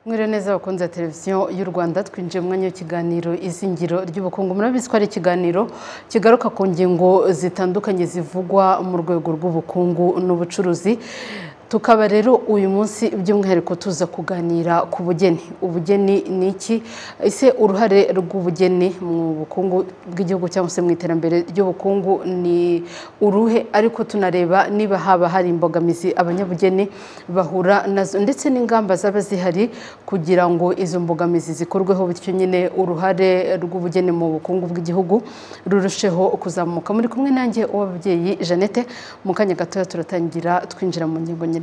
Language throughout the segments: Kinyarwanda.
mwiriwe neza bakunze televiziyo y'u rwanda twinjiye mu mwanya w'ikiganiro izingiro ry'ubukungu murabizi ko ari ikiganiro kigaruka ku ngingo zitandukanye zivugwa mu rwego rw'ubukungu n'ubucuruzi tukaba rero uyu munsi by'umwihariko tuza kuganira ku bugeni ubugeni ni iki ese uruhare rw'ubugeni mu bukungu bw'igihugu cyangwa se mu iterambere ry'ubukungu ni uruhe ariko tunareba niba haba hari imbogamizi abanyabugeni bahura nazo ndetse n'ingamba zaba zihari kugira ngo izo mbogamizi zikorweho bityo nyine uruhare rw'ubugeni mu bukungu bw'igihugu rurusheho kuzamuka muri kumwe nanjye uw'ababyeyi jeannette mu kanya gatoya turatangira twinjira mu ngingo nyirizina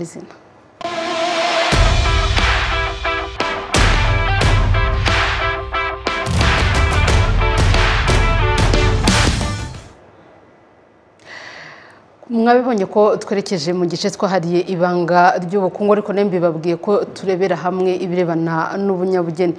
mwabibonye ko twerekeje mu gice twahariye ibanga ry'ubukungu ariko mbibabwiye ko turebera hamwe ibirebana n'ubunyabugeni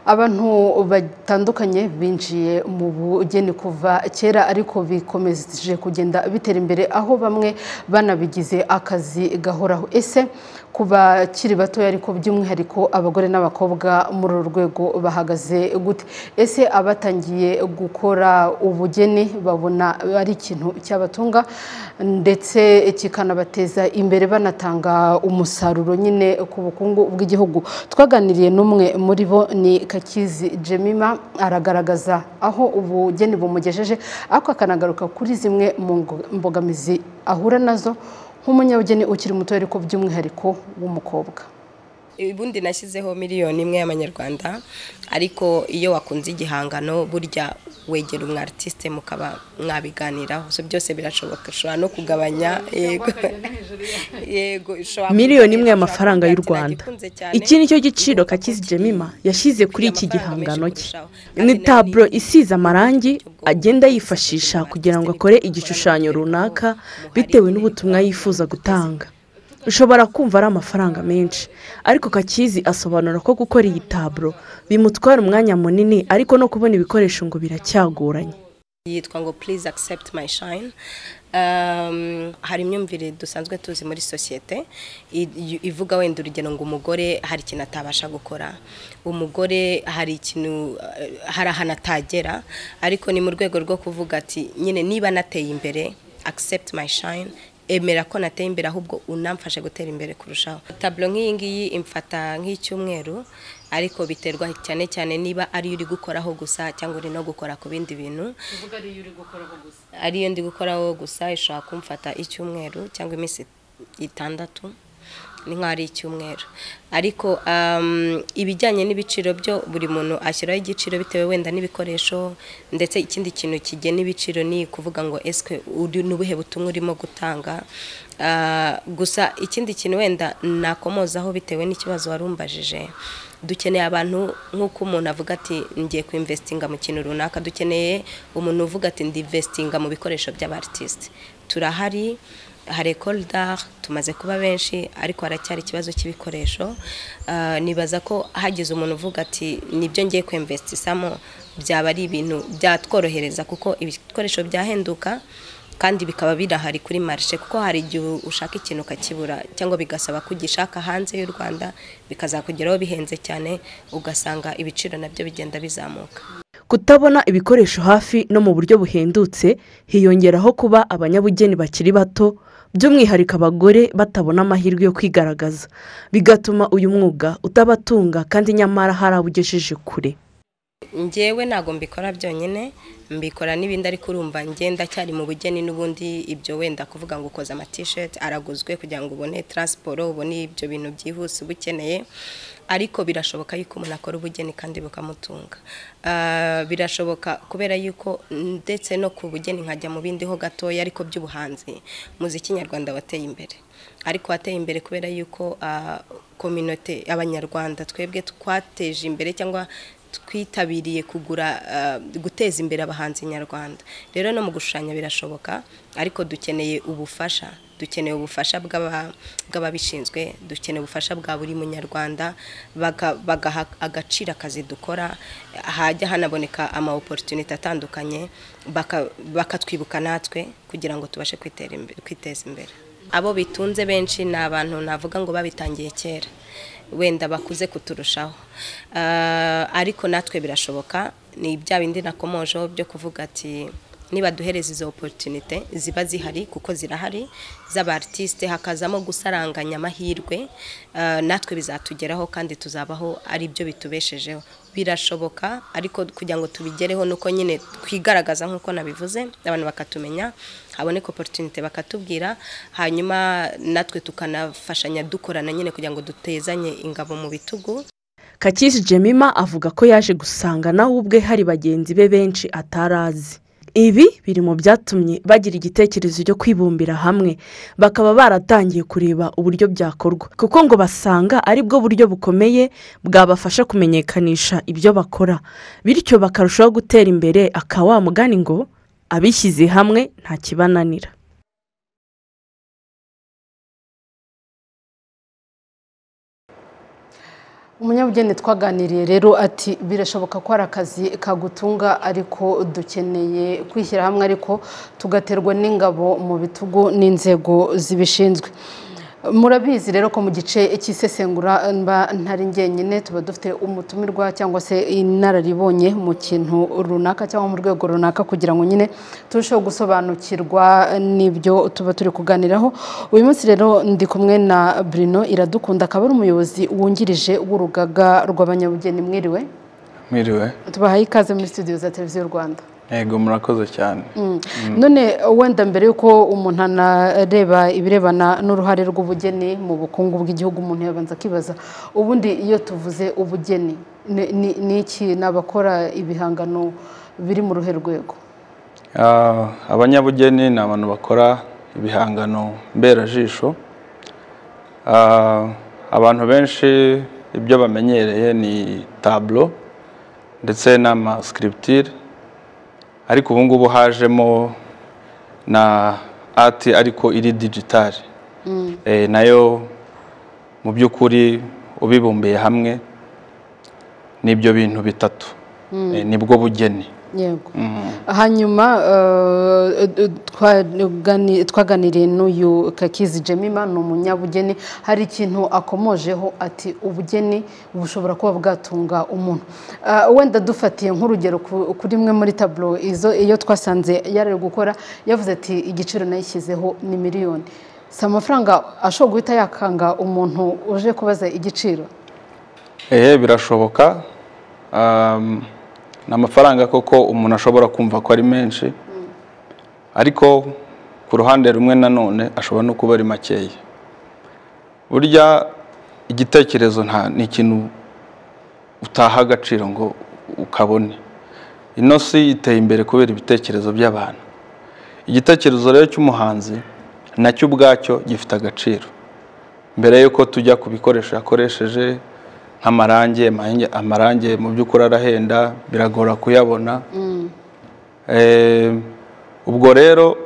abantu batandukanye binjiye mu bugeni kuva kera ariko bikomeje kugenda bitera imbere aho bamwe banabigize akazi gahoraho ese ku bakiri batoya ariko by'umwihariko abagore n'abakobwa muri uru rwego bahagaze gute ese abatangiye gukora ubugeni babona ari ikintu cyabatunga ndetse kikanabateza imbere banatanga umusaruro nyine ku bukungu bw'igihugu twaganiriye n'umwe muri bo ni kakizi jemima aragaragaza aho ubugeni bumugejeje ariko akanagaruka kuri zimwe mu mbogamizi ahura nazo nk'umunyabugeni ukiri muto ariko by'umwihariko w'umukobwa ubundi nashyizeho miliyoni imwe y'amanyarwanda ariko iyo wakunze igihangano burya wegera umu aritiste mukaba mwabiganiraho byose birashoboka ushobora no kugabanya yego miliyoni imwe y'amafaranga y'u rwanda iki ni cyo giciro kakizi jemima yashyize kuri iki gihangano cye ni taburo isize amarangi agenda yifashisha kugira ngo akore igishushanyo runaka bitewe n'ubutumwa yifuza gutanga ushobora kumva ari amafaranga menshi ariko kakizi asobanura ko gukora iyi taburo bimutwara umwanya munini ariko no kubona ibikoresho ngo biracyagoranye yitwa ngo purize akisepti mayi shayini hari imyumvire dusanzwe tuzi muri sosiyete ivuga wenda urugero ngo umugore hari ikintu atabasha gukora umugore hari ikintu hari ahantu atagera ariko ni mu rwego rwo kuvuga ati nyine niba nateye imbere akisepti mayi shayini emera ko nateye imbere ahubwo unamfashe gutera imbere kurushaho taburo nk'iyi ngiyi imfata nk'icyumweru ariko biterwa cyane cyane niba ariyo uri gukoraho gusa cyangwa uri no gukora ku bindi bintu ariyo ndi gukoraho gusa ishobora kumfata icyumweru cyangwa iminsi itandatu ni nk'aho ari icyumweru ariko ibijyanye n'ibiciro byo buri muntu ashyiraho igiciro bitewe wenda n'ibikoresho ndetse ikindi kintu kigena ibiciro ni ukuvuga ngo eswe uri n'ubuhe butumwa urimo gutanga gusa ikindi kintu wenda nakomozaho bitewe n'ikibazo wari umbajije dukeneye abantu nk'uko umuntu avuga ati ngiye kwimvesitinga mu kintu runaka dukeneye umuntu uvuga ati ndivesitinga mu bikoresho by'abatisite turahari hari ekore tumaze kuba benshi ariko haracyari ikibazo cy'ibikoresho nibaza ko hagize umuntu uvuga ati nibyo ngiye kwemvesitisamo byaba ari ibintu byatworohereza kuko ibikoresho byahenduka kandi bikaba birahari kuri marishe kuko hari igihe ushaka ikintu ukakibura cyangwa bigasaba ko ugishaka hanze y'u rwanda bikazakugeraho bihenze cyane ugasanga ibiciro nabyo bigenda bizamuka kutabona ibikoresho hafi no mu buryo buhendutse hiyongeraho kuba abanyabugeni bakiri bato by'umwihariko abagore batabona amahirwe yo kwigaragaza bigatuma uyu mwuga utabatunga kandi nyamara hari abo ugejeje kure ngewe ntabwo mbikora byonyine mbikora n'ibindi ariko urumva ngenda cyari mu bugeni n'ubundi ibyo wenda kuvuga ngo ukoze amatisheti araguzwe kugira ngo ubone taransiporo ubone ibyo bintu byihuse uba ukeneye ariko birashoboka yuko umuntu akora ubugeni kandi bukamutunga birashoboka kubera yuko ndetse no ku bugeni nkajya mu bindi ho gatoya ariko by'ubuhanzi muziki nyarwanda wateye imbere ariko wateye imbere kubera yuko kominote abanyarwanda twebwe twateje imbere cyangwa twitabiriye kugura guteza imbere abahanzi nyarwanda rero no mu gushushanya birashoboka ariko dukeneye ubufasha dukeneye ubufasha bw'ababishinzwe dukeneye ubufasha bwa buri munyarwanda bagaha agaciro akazi dukora hajya hanaboneka ama oporutunite atandukanye bakatwibuka natwe kugira ngo tubashe kwiteza imbere abo bitunze benshi ni abantu navuga ngo babitangiye kera wenda bakuze kuturushaho ariko natwe birashoboka ni bya bindi nakomojeho byo kuvuga ati niba duhereza izo oporutunite ziba zihari kuko zirahari z'abaritiste hakazamo gusaranganya amahirwe natwe bizatugeraho kandi tuzabaho ari byo bitubeshejeho birashoboka ariko kugira ngo tubigereho nuko nyine twigaragaza nk'uko nabivuze abantu bakatumenya haboneka oporutunite bakatubwira hanyuma natwe tukanafashanya dukorana nyine kugira ngo dutezanye ingabo mu bitugu kakisi jemima avuga ko yaje gusanga nawe ubwe hari bagenzi be benshi atari azi ibi biri mu byatumye bagira igitekerezo cyo kwibumbira hamwe bakaba baratangiye kureba uburyo byakorwa kuko ngo basanga ari bwo buryo bukomeye bwabafasha kumenyekanisha ibyo bakora bityo bakarushaho gutera imbere akawa mugani ngo abishyize hamwe nta kibananira umunyabugeni twaganiriye rero ati birashoboka ko ari akazi kagutunga ariko dukeneye kwishyira hamwe ariko tugaterwa n'ingabo mu bitugu n'inzego zibishinzwe murabizi rero ko mu gice cy'isesengura ntari ngenyine tuba dufite umutumirwa cyangwa se inararibonye mu kintu runaka cyangwa mu rwego runaka kugira ngo nyine turusheho gusobanukirwa n'ibyo tuba turi kuganiraho uyu munsi rero ndi kumwe na Bruno iradukunda akaba ari umuyobozi wungirije w'urugaga rw'abanyabugeni mwiriwe mwiriwe tubahaye ikaze muri studio za televiziyo rwanda yego murakoze cyane none wenda mbere y'uko umuntu anareba ibirebana n'uruhare rw'ubugeni mu bukungu bw'igihugu umuntu yabanza akibaza ubundi iyo tuvuze ubugeni ni iki ni abakora ibihangano biri mu ruhe rwego abanyabugeni ni abantu bakora ibihangano mberajisho abantu benshi ibyo bamenyereye ni taburo ndetse n'amasikiritire ariko ubu ngubu hajemo na ati ariko iri digitari nayo mu by'ukuri ubibumbiye hamwe n'ibyo bintu bitatu nibwo bugeni yego hanyuma twaganiriye n'uyu kakizi jemima ni umunyabugeni hari ikintu akomojeho ati ubugeni bushobora kuba bwatunga umuntu wenda dufatiye nk'urugero kuri mwe muri taburo izo iyo twasanze yari gukora yavuze ati igiciro nayishyizeho ni miliyoni si amafaranga ashobora guhita yakanga umuntu uje kubaza igiciro ehe birashoboka ni amafaranga koko umuntu ashobora kumva ko ari menshi ariko ku ruhande rumwe nanone ashobora no kuba ari makeya burya igitekerezo nta ni ikintu utaha agaciro ngo ukabone ino si iteye imbere kubera ibitekerezo by'abantu igitekerezo rero cy'umuhanzi nacyo ubwacyo gifite agaciro mbere y'uko tujya ku bikoresho yakoresheje nk'amarangi amarangi mu by'ukuri arahenda biragora kuyabona ubwo rero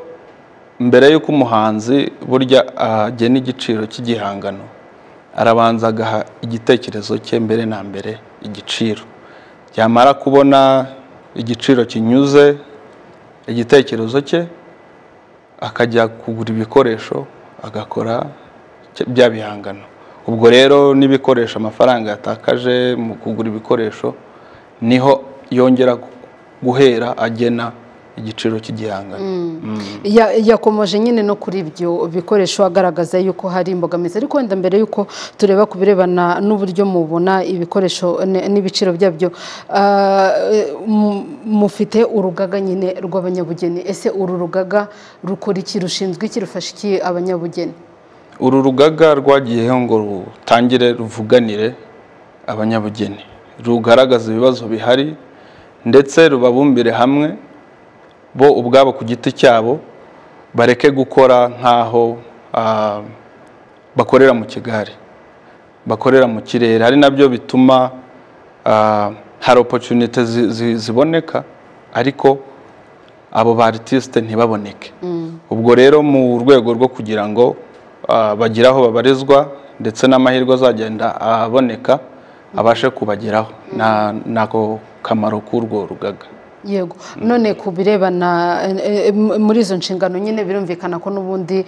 mbere y'uko umuhanzi burya agena igiciro cy'igihangano arabanza agaha igitekerezo cye mbere na mbere igiciro yamara kubona igiciro kinyuze igitekerezo cye akajya kugura ibikoresho agakora bya bihangano ubwo rero n'ibikoresho amafaranga yatakaje mu kugura ibikoresho niho yongera guhera agena igiciro cy'igihangano yakomoje nyine no kuri ibyo bikoresho agaragaza yuko hari imbogamizi ariko wenda mbere y'uko tureba ku birebana n'uburyo mubona ibikoresho n'ibiciro byabyo mufite urugaga nyine rw'abanyabugeni ese uru rugaga rukora iki rushinzwe iki rufasha iki abanyabugeni uru rugaga rwagiyeho ngo rutangire ruvuganire abanyabugeni rugaragaza ibibazo bihari ndetse rubabumbire hamwe bo ubwabo ku giti cyabo bareke gukora nk'aho bakorera mu kigare bakorera mu kirere ari nabyo bituma hari opotunite ziboneka ariko abo ba aritisite ntibaboneke ubwo rero mu rwego rwo kugira ngo bagira aho babarizwa ndetse n'amahirwe azagenda aboneka abashe kubageraho nako kamaro k'urwo rugaga yego none ku birebana muri izo nshingano nyine birumvikana ko n'ubundi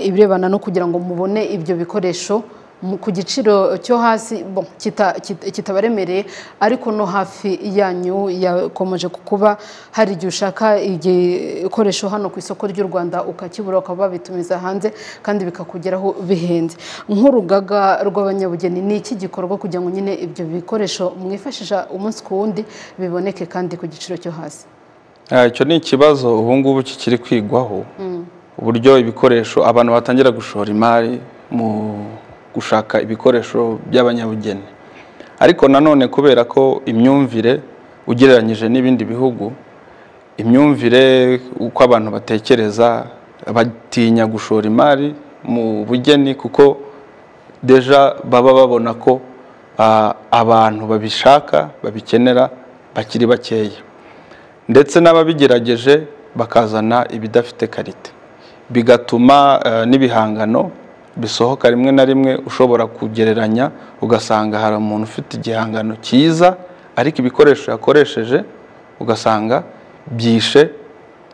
ibirebana no kugira ngo mubone ibyo bikoresho mu- ku giciro cyo hasi bon, kita- kita- kitabaremereye ariko no hafi yanyu yakomeje kuba hari igihe ushaka igikoresho hano ku isoko ry'u rwanda ukakibura ukaba wabitumiza hanze kandi bikakugeraho bihenze nk'urugaga rw'abanyabugeni ni iki gikorwa kugira ngo nyine ibyo bikoresho mwifashisha umunsi ku wundi biboneke kandi ku giciro cyo hasi Ah, icyo ni ikibazo ubu ngubu kikiri kwigwaho uburyo ibikoresho abantu batangira gushora imari mu gushaka ibikoresho by'abanyabugeni ariko nanone kubera ko imyumvire ugereranyije n'ibindi bihugu imyumvire uko abantu batekereza batinya gushora imari mu bugeni kuko deja baba babona ko ah, abantu babishaka babikenera bakiri bakeya ndetse n'ababigerageje bakazana ibidafite karite bigatuma eh, n'ibihangano bisohoka rimwe na rimwe ushobora kugereranya ugasanga hari umuntu ufite igihangano cyiza ariko ibikoresho yakoresheje ugasanga byishe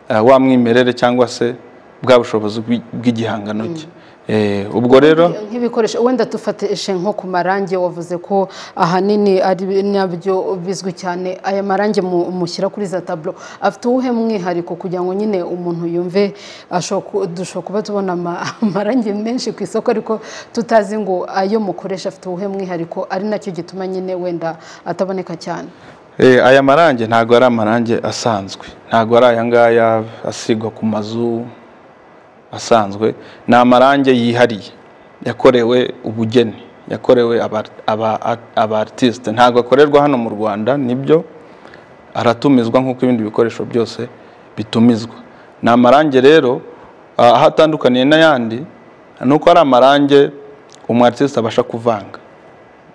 eh, wa mwimerere cyangwa se bwa bushobozi bw'i- bw'igihangano cye Eh, ubwo rero nk'ibikoresho wenda dufateshe nko ku marangi wavuze ko ahanini ari nabyo bizwi cyane aya marangi mu- mushyira kuri za taburo afite uwuhe mwihariko kugira ngo nyine umuntu yumve ashobora ku- dushobora kuba tubona ama- amarangi menshi ku isoko ariko tutazi ngo ayo mukoresha afite uwuhe mwihariko ari nacyo gituma nyine wenda ataboneka cyane Eh, aya marangi ntabwo ari amarangi asanzwe ntabwo ari aya ngaya asigwa ku mazu asanzwe ni amarangi yihariye yakorewe ubugeni yakorewe aba- aba aba artiste ntabwo akorerwa hano mu rwanda nibyo aratumizwa nk'uko ibindi bikoresho byose bitumizwa ni amarangi rero ah, aho atandukaniye n'ayandi ni uko ari amarangi umu artiste abasha kuvanga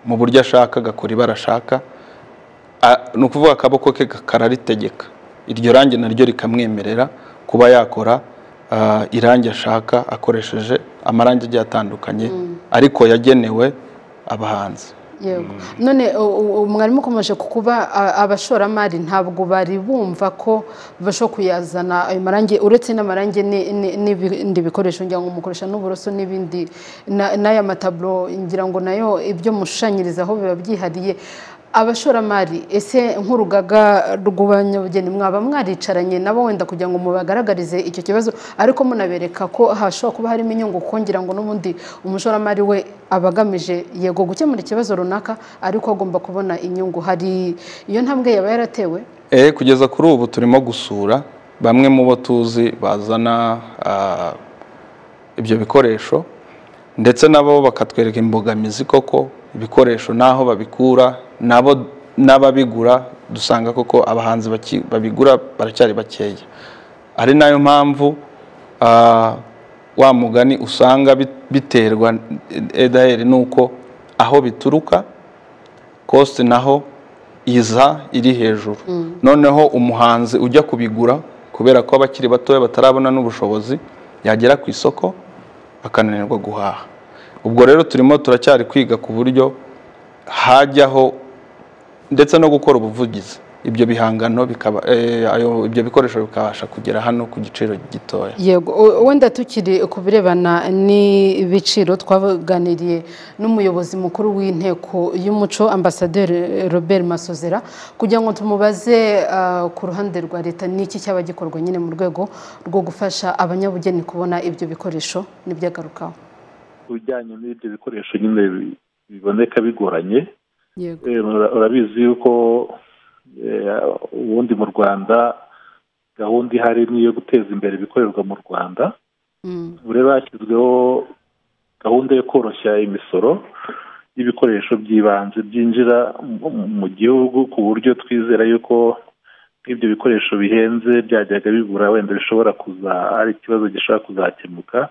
mu buryo ashaka agakora ibara ashaka A- ni ukuvuga akaboko ke ka- kararitegeka iryo rangi naryo rikamwemerera kuba yakora ah, irangi ashaka akoresheje amarangi agiye atandukanye ariko yagenewe abahanzi yego none u- u- u- mwarimu ukomeje kukuba a- abashoramari ntabwo bari bumva ko bashobora kuyazana ayo marangi uretse n'amarangi ni- ni- n'ibindi bikoresho ngira ngo mukoresha n'uburoso n'ibindi na- n'aya mataburo ngira ngo nayo ibyo mushushanyirizaho biba byihariye abashoramari ese nk'urugaga rw'abanyabugeni mwaba mwaricaranye nabo wenda kugira ngo mubagaragarize icyo kibazo ariko munabereka ko hashobora kuba harimo inyungu kongera ngo n'ubundi umushoramari we aba agamije yego gukemura ikibazo runaka ariko agomba kubona inyungu hari iyo ntambwe yaba yaratewe Eh, kugeza kuri ubu turimo gusura bamwe mu bo tuzi bazana ah, ibyo bikoresho ndetse nabo bakatwereka imbogamizi koko ibikoresho n'aho babikura nabo n'ababigura dusanga koko abahanzi baki- babigura baracyari bakeya ari nayo mpamvu ah, wa mugani usanga bit- biterwa edaheri n'uko aho bituruka kositi naho iza iri hejuru noneho umuhanzi ujya kubigura kubera ko abakiri batoya batarabona n'ubushobozi yagera ku isoko akananirwa guhaha ubwo rero turimo turacyari kwiga ku buryo hajyaho ndetse no gukora ubuvugizi ibyo bihangano bikaba eh, ayo- ibyo bikoresho bikabasha kugera hano ku giciro gitoya yego u- wenda tukiri ku birebana n'ibiciro twaganiriye n'umuyobozi mukuru w'inteko y'umuco ambasaderi robert masozera kugira ngo tumubaze ah, ku ruhande rwa leta n'iki cyaba gikorwa nyine mu rwego rwo gufasha abanyabugeni kubona ibyo bikoresho n'ibyagarukaho ibijyanye n'ibyo bikoresho nyine bi- biboneka bigoranye yego Eh, ura- urabizi yuko eh, ubundi mu rwanda gahunda ihari ni iyo guteza imbere ibikorerwa mu rwanda Mm. ubu rero hashyizweho gahunda yo koroshya imisoro y'ibikoresho by'ibanze byinjira mu- mu gihugu ku buryo twizera yuko nk'ibyo bikoresho bihenze byajyaga bibura wenda bishobora kuza ari ikibazo gishobora kuzakemuka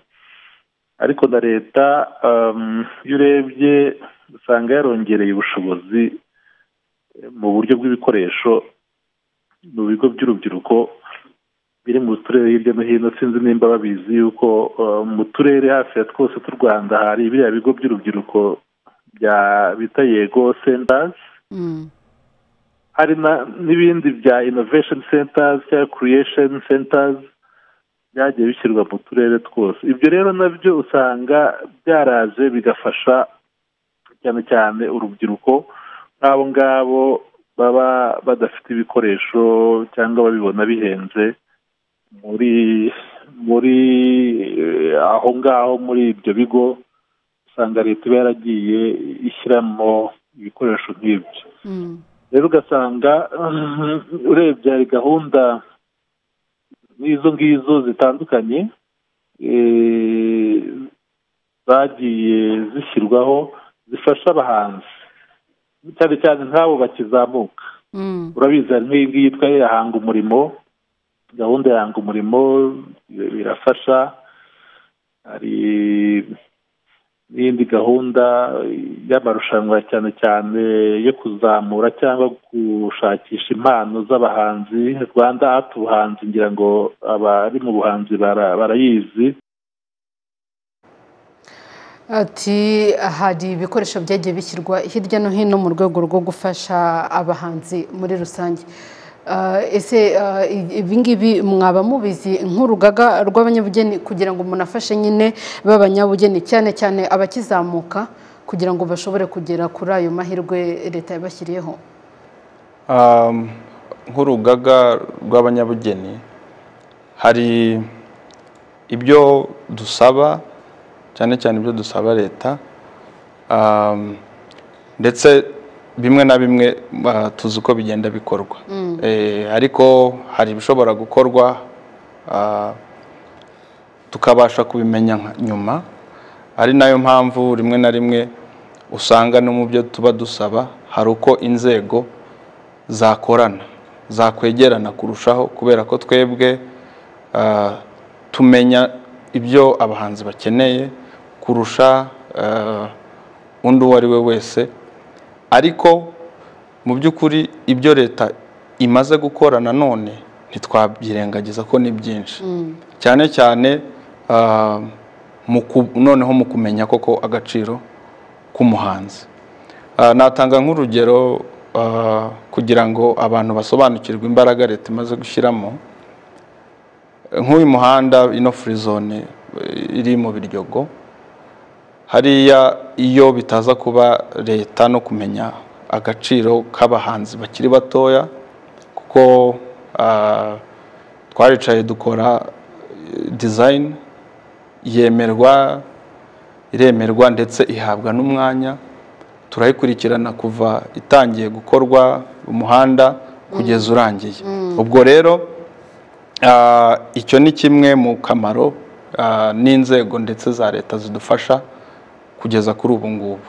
ariko na leta um, iyo urebye usanga yarongereye ubushobozi eh, mu buryo bw'ibikoresho mu bigo by'urubyiruko biri mu turere hirya no hino sinzi nimba babizi yuko uh, mu turere hafi ya twose tw'u rwanda hari biriya bigo by'urubyiruko bya bita yego centers Mm. hari na- n'ibindi bya innovation centers cyangwa creation centers byagiye bishyirwa mu turere twose ibyo rero nabyo usanga byaraje bigafasha cyane cyane urubyiruko nk'abo ngabo baba badafite ibikoresho cyangwa babibona bihenze muri muri aho ngaho muri ibyo bigo usanga leta iba yaragiye ishyiramo ibikoresho nk'ibyo rero ugasanga urebye hari gahunda nk'izo ngizo zitandukanye zagiye zishyirwaho zifasha abahanzi cyane cyane nk'abo bakizamuka urabizi hari nk'iyi ngiyi yitwa hanga umurimo gahunda ya hanga umurimo birafasha hari n'indi gahunda y'amarushanwa cyane cyane yo kuzamura cyangwa gushakisha impano z'abahanzi rwanda ati ubuhanzi ngira ngo abari mu buhanzi barayizi ati hari ibikoresho byagiye bishyirwa hirya no hino mu rwego rwo gufasha abahanzi muri rusange ese ibingibi mwaba mubizi nk'urugaga rw'abanyabugeni kugira ngo umuntu afashe nyine b'abanyabugeni cyane cyane abakizamuka kugira ngo bashobore kugera kuri ayo mahirwe leta yabashyiriyeho nk'urugaga rw'abanyabugeni hari ibyo dusaba cyane cyane ibyo dusaba leta ndetse bimwe na bimwe tuzi uko bigenda bikorwa ariko hari ibishobora gukorwa tukabasha kubimenya nyuma ari nayo mpamvu rimwe na rimwe usanga no mu byo tuba dusaba hari uko inzego zakorana zakwegerana kurushaho kubera ko twebwe tumenya ibyo abahanzi bakeneye kurusha undi uwo ari we wese ariko mu by'ukuri ibyo leta imaze gukora nanone ntitwabyirengagiza ko ni byinshi cyane cyane noneho mu kumenya koko agaciro k'umuhanzi natanga nk'urugero kugira ngo abantu basobanukirwe imbaraga leta imaze gushyiramo nk'uyu muhanda ino furizone iri mu biryogo hariya iyo bitaza kuba leta no kumenya agaciro k'abahanzi bakiri batoya kuko twaricaye dukora dizayini yemerwa iremerwa ndetse ihabwa n'umwanya turayikurikirana kuva itangiye gukorwa umuhanda kugeza urangiye ubwo rero icyo ni kimwe mu kamaro n'inzego ndetse za leta zidufasha kugeza kuri ubu ngubu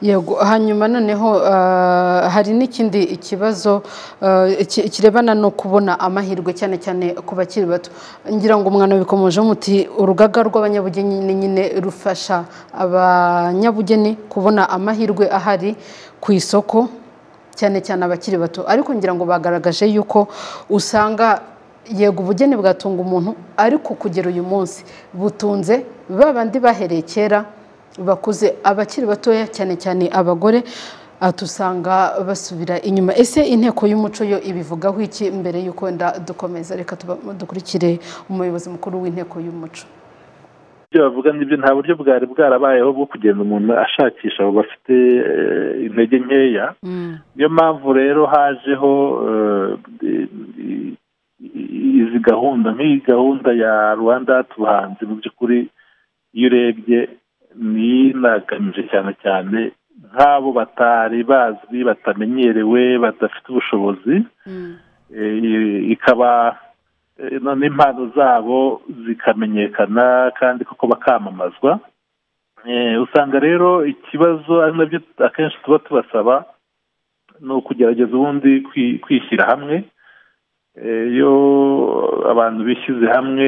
yego hanyuma noneho hari n'ikindi kibazo kirebana no kubona amahirwe cyane cyane ku bakiri bato ngira ngo umwana bikomeje muti urugaga rw'abanyabugeni nyine rufasha abanyabugeni kubona amahirwe ahari ku isoko cyane cyane abakiri bato ariko ngira ngo bagaragaje yuko usanga yego ubugeni bwatunga umuntu ariko kugera uyu munsi butunze ba bandi bahereye kera bakuze abakiri batoya cyane cyane abagore tusanga basubira inyuma ese inteko y'umuco yo ibivugaho iki mbere y'uko wenda dukomeza reka dukurikire umuyobozi mukuru w'inteko y'umuco ibyo bavuga nibyo nta buryo bwari bwarabayeho bwo kugenda umuntu ashakisha abo bafite intege nkeya niyo mpamvu rero hajeho izi gahunda nk'iyi gahunda ya rwanda tubuhanzi mu by'ukuri iyo urebye ni inagamije cyane cyane nk'abo batari bazwi batamenyerewe badafite ubushobozi ikaba none impano zabo zikamenyekana kandi kuko bakamamazwa usanga rero ikibazo ari nabyo akenshi tuba tubasaba ni ukugerageza ubundi kwishyira hamwe iyo abantu bishyize hamwe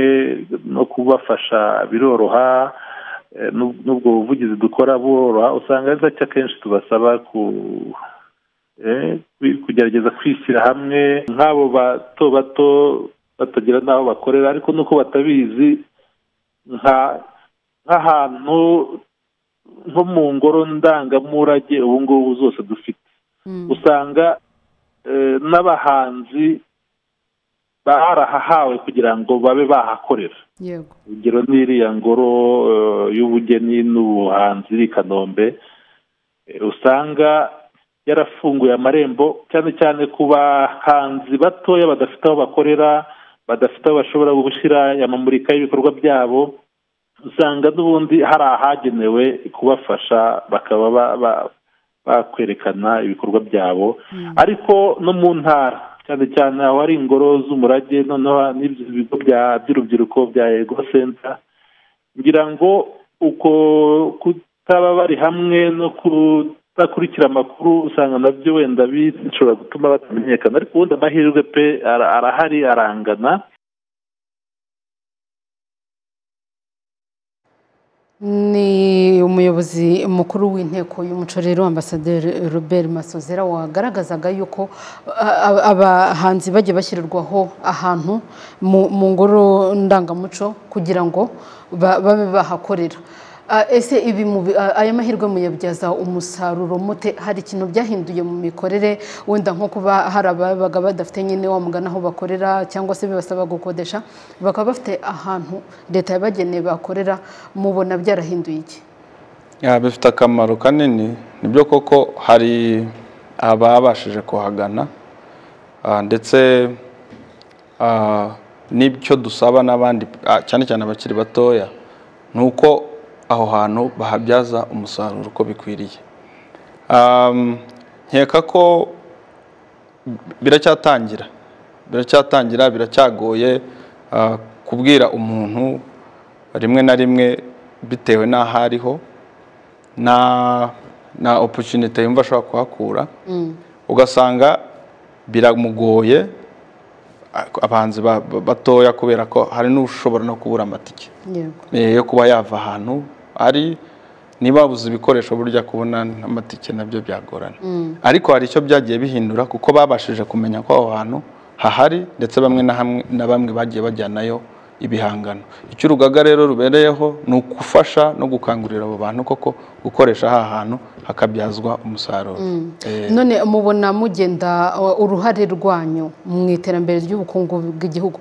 no kubafasha biroroha n'ubwo buvugizi dukora buroroha usanga ari gake akenshi tubasaba kugerageza kwishyira hamwe nk'abo bato bato batagira n'aho bakorera ariko nuko batabizi nk'ahantu nko mu ngoro ndangamurage ubu ngubu zose dufite usanga n'abahanzi barahahawe kugira ngo babe bahakorera urugero n'iriya ngoro y'ubugeni n'ubuhanzi iri i kanombe usanga yarafunguye amarembo cyane cyane ku bahanzi batoya badafite aho bakorera badafite aho bashobora gushyira amamurika y'ibikorwa byabo usanga n'ubundi hari ahagenewe kubafasha bakaba bakwerekana ibikorwa byabo ariko no mu ntara cyane cyane aho hari ingoro z'umurage noneho n'ibigo by'urubyiruko bya ego senta ngira ngo uko kutaba bari hamwe no kudakurikira amakuru usanga nabyo wenda bishobora gutuma batamenyekana ariko ubundi amahirwe pe arahari arangana ni umuyobozi mukuru w'inteko y'umuco rero ambasaderi robert masozera wagaragazaga yuko abahanzi bajya bashyirirwaho ahantu mu ngoro ndangamuco kugira ngo babe bahakorera ese ibi aya mahirwe muyabyaza umusaruro mute hari ikintu byahinduye mu mikorere wenda nko kuba hari ababaga badafite nyine wamugana aho bakorera cyangwa se bibasaba gukodesha bakaba bafite ahantu leta yabageneye bakorera mubona byarahinduye iki bifite akamaro kanini nibyo koko hari ababashije kuhagana ndetse n'ibyo dusaba n'abandi cyane cyane abakiri batoya ni uko aho hantu bahabyaza umusaruro uko bikwiriye nkeka ko biracyatangira biracyatangira biracyagoye kubwira umuntu rimwe na rimwe bitewe n'aho ariho na oporutunite yumva ashobora kuhakura ugasanga biramugoye abahanzi batoya kubera ko hari n'ushobora no kubura amatike yo kuba yava ahantu ari niba babuze ibikoresho burya kubona amatike nabyo byagorana ariko hari icyo byagiye bihindura kuko babashije kumenya ko aho hantu hahari ndetse bamwe na bamwe bagiye bajyanayo ibihangano icyo urugaga rero rubereyeho ni ugufasha no gukangurira abo bantu koko gukoresha aha hantu hakabyazwa umusaruro none mubona mugenda uruhare rwanyu mu iterambere ry'ubukungu bw'igihugu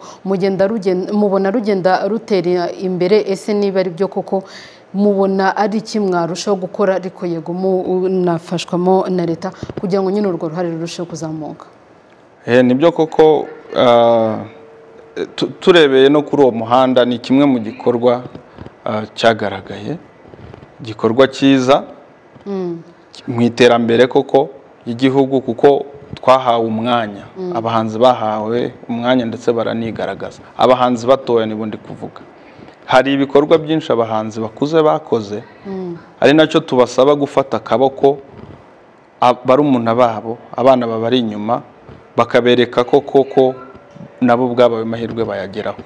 mubona rugenda rutera imbere ese niba ari byo koko mubona ari iki mwarushaho gukora ariko yego munafashwamo na leta kugira ngo nyine urwo ruhare rurusheho kuzamuka nibyo koko turebeye no kuri uwo muhanda ni kimwe mu gikorwa cyagaragaye igikorwa cyiza mu iterambere koko ry'igihugu kuko twahawe umwanya abahanzi bahawe umwanya ndetse baranigaragaza abahanzi batoya nibundi kuvuga hari ibikorwa byinshi abahanzi bakuze bakoze ari nacyo tubasaba gufata akaboko barumuna babo abana babari inyuma bakabereka ko koko nabo ubwabo ayo mahirwe bayageraho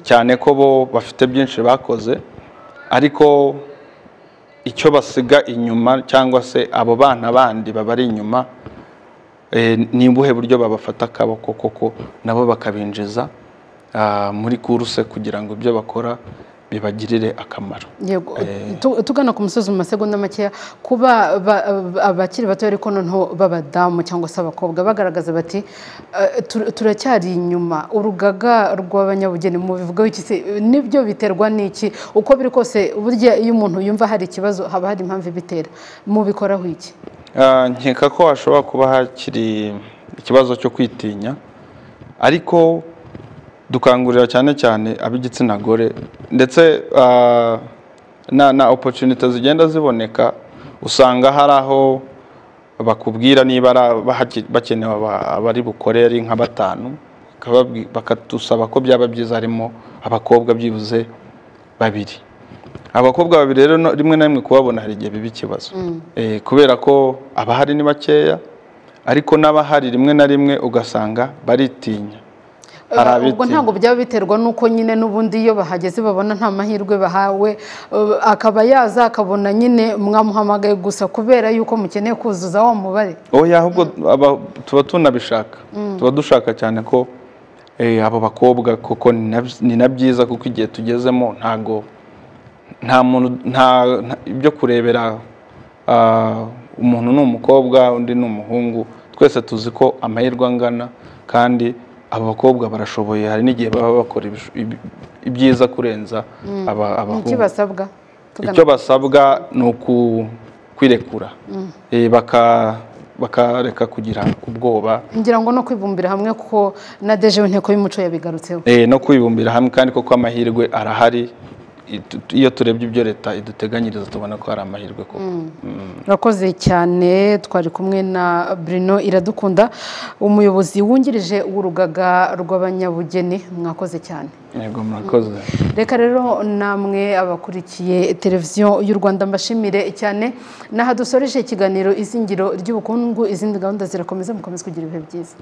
cyane ko bo bafite byinshi bakoze ariko icyo basiga inyuma cyangwa se abo bana bandi babari inyuma ni ubuhe buryo babafata akaboko koko nabo bakabinjiza muri kuruse kugira ngo ibyo bakora bibagirire akamaro tugana ku musozi mu masegonda makeya kuba abakiri bato ariko noneho b'abadamu cyangwa se abakobwa bagaragaza bati turacyari inyuma urugaga rw'abanyabugeni mu bivugaho iki se nibyo biterwa n'iki uko biri kose burya iyo umuntu yumva hari ikibazo haba hari impamvu ibitera mubikoraho iki nkeka ko hashobora kuba hakiri ikibazo cyo kwitinya ariko dukangurira cyane cyane ab'igitsina gore ndetse na oporutunite zigenda ziboneka usanga hari aho bakubwira niba bakenewe abari bukore ari nka batanu bakadusaba ko byaba byiza harimo abakobwa byibuze babiri abakobwa babiri rero rimwe na rimwe kubabona hari igihe biba ikibazo kubera ko abahari ni bakeya ariko n'abahari rimwe na rimwe ugasanga baritinya ubwo ntabwo byaba biterwa n'uko nyine n'ubundi iyo bahageze babona nta mahirwe bahawe akaba yaza akabona nyine mwamuhamagaye gusa kubera yuko mukeneye kuzuza wa mubare oya ahubwo tuba tunabishaka tuba dushaka cyane ko abo bakobwa kuko ni na byiza kuko igihe tugezemo ntago nta muntu nta ibyo kurebera umuntu ni umukobwa undi ni umuhungu twese tuzi ko amahirwe angana kandi aba bakobwa barashoboye hari n'igihe baba bakora ibyiza kurenza abahungu icyo basabwa icyo basabwa ni kwirekura Eh, baka- bakareka kugira ubwoba ngira ngo no kwibumbira hamwe kuko na deje w'inteko y'umuco yabigarutseho Eh, no kwibumbira hamwe kandi koko amahirwe arahari Itu- iyo turebye ibyo leta iduteganyiriza tubona ko hari amahirwe koko urakoze cyane twari kumwe na Bruno iradukunda umuyobozi wungirije w'urugaga rw'abanyabugeni mwakoze cyane yego murakoze reka rero namwe abakurikiye televiziyo y'u rwanda mbashimire cyane n'aha dusoreje ikiganiro izingiro ry'ubukungu izindi gahunda zirakomeza mukomeze kugira ibihe byiza